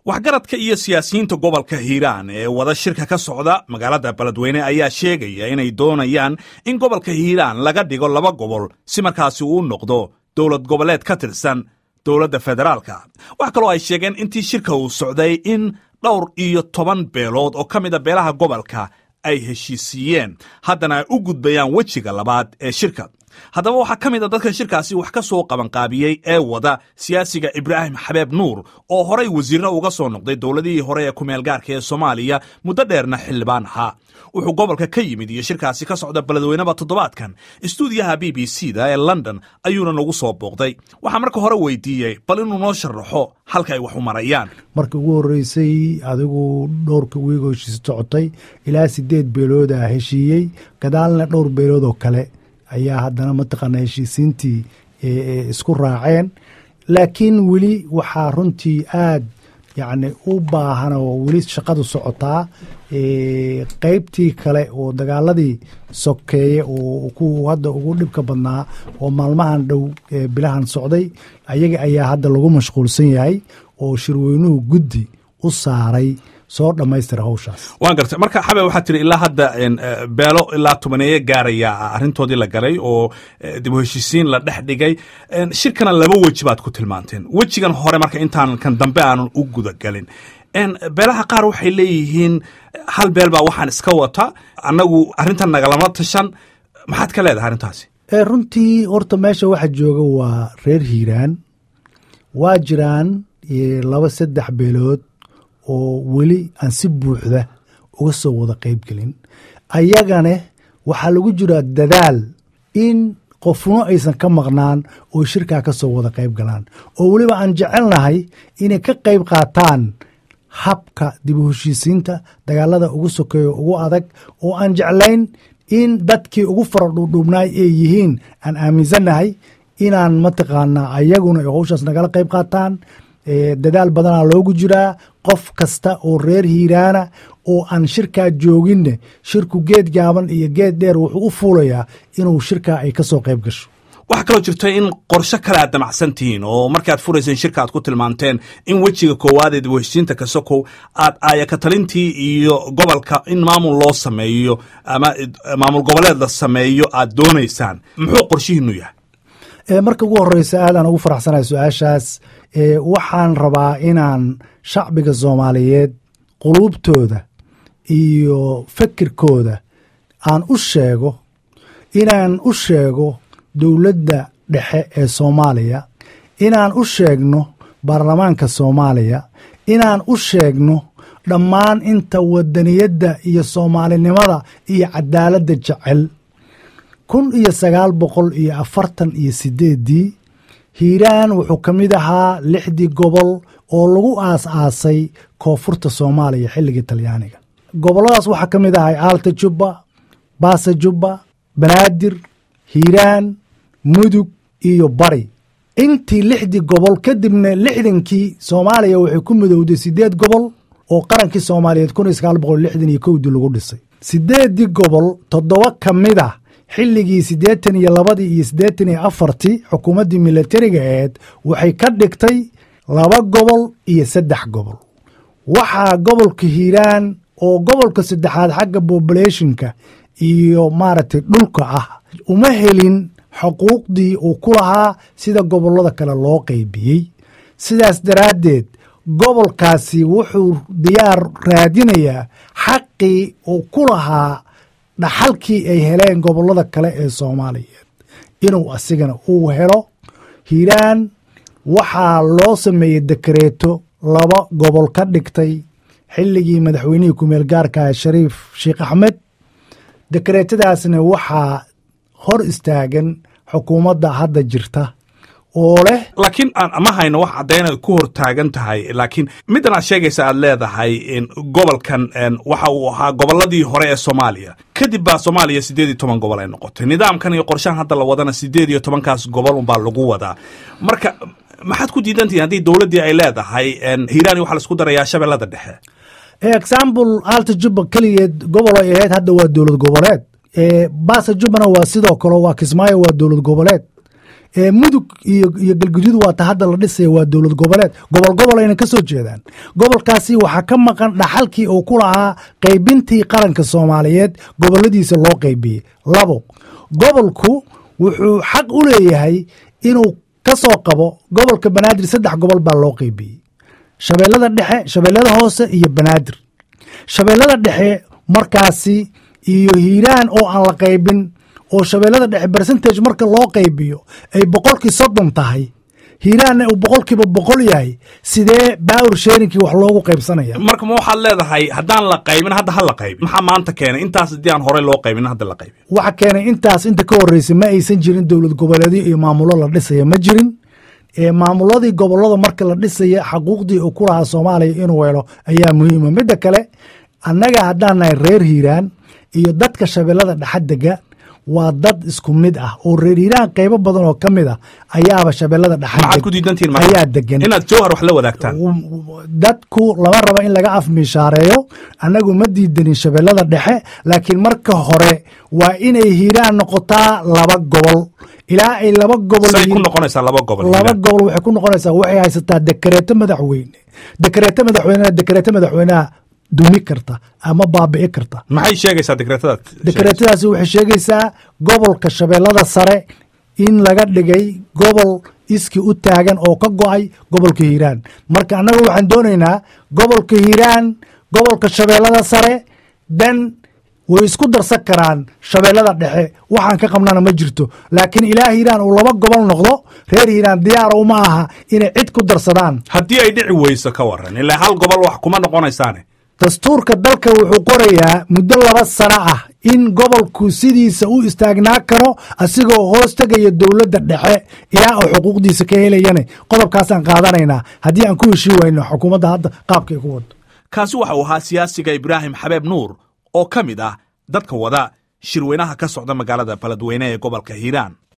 waxgaradka iyo siyaasiyiinta gobolka hiiraan ee wada shirka ka socda magaalada beledweyne ayaa sheegaya inay doonayaan in gobolka hiiraan laga dhigo laba gobol si markaasi uu noqdo dowlad goboleed ka tirsan dowladda federaalka wax kaloo ay sheegeen intii shirka uu socday in dhowr iyo toban beelood oo ka mida beelaha gobolka ay heshiisiiyeen haddana ay u gudbayaan wejiga labaad ee shirka haddaba waxaa ka mid a dadka shirkaasi wax ka soo qabanqaabiyey ee wada siyaasiga ibraahim xabeeb nuur oo horay wasiirna uga soo noqday dowladihii hore ee kumeel gaarka ee soomaaliya muddo dheerna xildhibaan ahaa wuxuu gobolka ka yimid iyo shirkaasi ka socda beledweyneba toddobaadkan istuudiyaha b b c da ee london ayuuna nagu soo booqday waxaa marka hore weydiiyey bal inuu noo sharaxo halka ay wax u marayaan markii ugu horreysay adigu dhowrka wiigoo heshiis socotay ilaa sideed beelooda heshiiyey gadaalna dhowr beelood oo kale ayaa haddana mataqaana heshiisiintii isku raaceen laakiin weli waxaa runtii aad yacni u baahan oo weli shaqadu socotaa qeybtii kale oo dagaaladii sokeeye oo ku hadda ugu dhibka badnaa oo maalmahan dhow bilahan socday ayaga ayaa hadda lagu mashquulsan yahay oo shirweynuhu guddi u saaray soo dhammaystira hawshaas waan gartay marka xabe waxaa tiri ilaa hadda beelo ilaa tobaneeye gaaraya arrintoodii la galay oo dib u heshiisiin la dhex dhigay shirkana laba weji baad ku tilmaanteen wejigan hore marka intaan kan dambe aanan u gudagelin beelaha qaar waxay leeyihiin hal beel baa waxaan iska wata annagu arrintan nagalama tashan maxaad ka leedahay arrintaasi runtii horta meesha waxa jooga waa reer hiiraan waa jiraan laba saddex beelood oo weli aan si buuxda uga soo wada qayb gelin ayagane waxaa lagu jiraa dadaal in qofno aysan ka maqnaan oo shirkaa ka soo wada qayb galaan oo weliba aan jecelnahay inay ka qayb qaataan habka dib u heshiisiinta dagaalada ugu sokeeyo ugu adag oo aan jeclayn in dadkii ugu fara dhuudhuubnaay ay yihiin aan aaminsannahay inaan mataqaanaa ayaguna ay howshaas nagala qayb qaataan dadaal badanaa loogu jiraa qof kasta oo reer hiiraana oo aan shirkaa jooginne shirku geed gaaban iyo geed dheer wuxuu u fuulayaa inuu shirkaa ay ka soo qayb gasho waxaa kaloo jirta in qorsho kale aad damacsan tihiin oo markaad furayseen shirka aad ku tilmaanteen in wejiga koowaad ee dib u heshiisiinta kasokow aad aayakatalintii iyo gobolka in maamul loo sameeyo ama maamul goboleed la sameeyo aad doonaysaan muxuu qorshihiinu yahay marka ugu horeysa aadaan ugu faraxsanahay su-aashaas waxaan rabaa inaan shacbiga soomaaliyeed quluubtooda iyo fikirkooda aan u sheego inaan u sheego dowladda dhexe ee soomaaliya inaan u sheegno baarlamaanka soomaaliya inaan u sheegno dhammaan inta wadaniyadda iyo soomaalinimada iyo cadaaladda jecel kun iyo sagaal boqol iyo afartan iyo sideeddii hiiraan wuxuu ka mid ahaa lixdii gobol oo lagu aas aasay koonfurta soomaaliya xilligii talyaaniga gobolladaas waxaa ka mid ahay aalta jubba baasa jubba banaadir hiiraan mudug iyo bari intii lixdii gobol kadibna lixdankii soomaaliya waxay ku midowday sideed gobol oo qarankii soomaaliyeed kun iyo sagaal boqol lixdan iyo kowdii lagu dhisay sideeddii gobol toddoba ka mid ah xilligii siddeetan iyo labadii iyo siddeetan iyo afartii xukuumaddii milatariga aheed waxay ka dhigtay laba gobol iyo saddex gobol waxaa gobolka hiiraan oo gobolka saddexaad xagga bobulationka iyo maaragtay dhulka ah uma helin xuquuqdii uu ku lahaa sida gobollada kale loo qaybiyey sidaas daraaddeed gobolkaasi wuxuu diyaar raadinayaa xaqii uu ku lahaa dhaxalkii ay heleen gobollada kale ee soomaaliyeed inuu asigana uu helo hiiraan waxaa loo sameeyey dekareeto laba gobol ka dhigtay xilligii madaxweynihii kumeel gaarka shariif sheekh axmed dekareetadaasna waxaa hor istaagan xukuumadda hadda jirta oo leh laakiin ma hayno wax caddaynad ku hor taagan tahay laakiin middan aad sheegaysa aad leedahay gobolkan waxa uu ahaa gobolladii hore ee soomaaliya kadib baa soomaaliya siddeed iyo toban gobol ay noqotay nidaamkan iyo qorshahan hadda la wadana siddeed iyo tobankaas gobol unbaa lagu wadaa marka maxaad ku diidantihin haddii dowladdii ay leedahay hiiraan waxaa laisku darayaa shabeellada dhexe example alta jubba keligeed gobol ay ahayd hadda waa dowlad goboleed baasa jubbana waa sidoo kale waa kismaayo waa dowlad goboleed mudug iyo galguduud waata hadda la dhisaya waa dowlad goboleed gobol gobol ayna ka soo jeedaan gobolkaasi waxaa ka maqan dhaxalkii uu ku lahaa qaybintii qaranka soomaaliyeed goboladiisa loo qaybiyey labo gobolku wuxuu xaq u leeyahay inuu ka soo qabo gobolka banaadir saddex gobol baa loo qaybiyey shabeellada dhexe shabeellada hoose iyo banaadir shabeellada dhexe markaasi iyo hiiraan oo aan la qaybin oo shabeellada dhexe bercentage marka loo qaybiyo ay boqolkii soddon tahay hiiraanna uu boqolkiiba boqol yahay sidee baawur sheerinkii wax loogu qaybsanaya marka ma waxaad leedahay haddaan la qaybin hadda ha la qaybin maxaa maanta keenay intaas haddii aan horey loo qaybin hadda la qaybin waxa keenay intaas inta ka horreysay ma aysan jirin dowlad goboleedyo iyo maamulo la dhisaya ma jirin maamuladii gobolada marka la dhisaya xaquuqdii uu ku lahaa soomaaliya inuu helo ayaa muhiima midda kale annaga haddaan nahay reer hiiraan iyo dadka shabeellada dhexa dega waa dad isku mid ah oo reer hiiraan qaybo badan oo ka mid ah ayaaba shabeellada maxaad ku diidantihin ayaa degan inaad jowhar wax la wadaagtaan dadku lama raba in laga afmiishaareeyo annagu ma diidanin shabeellada dhexe laakiin marka hore waa inay hiiraan noqotaa laba gobol ilaa ay laba gobol say ku noqonaysaa laba gobol laba gobol waxay ku noqonaysaa waxay haysataa dekareeto madaxweyne dekareeto madaxweynena dekareeto madaxweynaha dumi karta ama baabi'i karta maxay sheegaysaa dekreetadaad dekreetadaasi waxay sheegaysaa gobolka shabeellada sare in laga dhigay gobol iski u taagan oo ka go'ay gobolka hiiraan marka annaga waxaan doonaynaa gobolka hiiraan gobolka shabeellada sare dan way isku darsan karaan shabeellada dhexe waxaan ka qabnana ma jirto laakiin ilaa hiiraan uu laba gobol noqdo reer hiiraan diyaara uma aha inay cid ku darsadaan haddii ay dhici weyso ka waran ilaa hal gobol wax kuma noqonaysaane dastuurka dalka wuxuu qorayaa muddo laba sano ah in gobolku sidiisa u istaagnaa karo asigoo hoos tegaya dowladda dhexe ilaa uu xuquuqdiisa ka helayane qodobkaasaan qaadanaynaa haddii aan ku heshii wayno xukuumadda hadda qaabkay ku wado kaasi waxa uu ahaa siyaasiga ibraahim xabeeb nuur oo ka mid ah dadka wada shirweynaha ka socda magaalada baladweyne ee gobolka hiiraan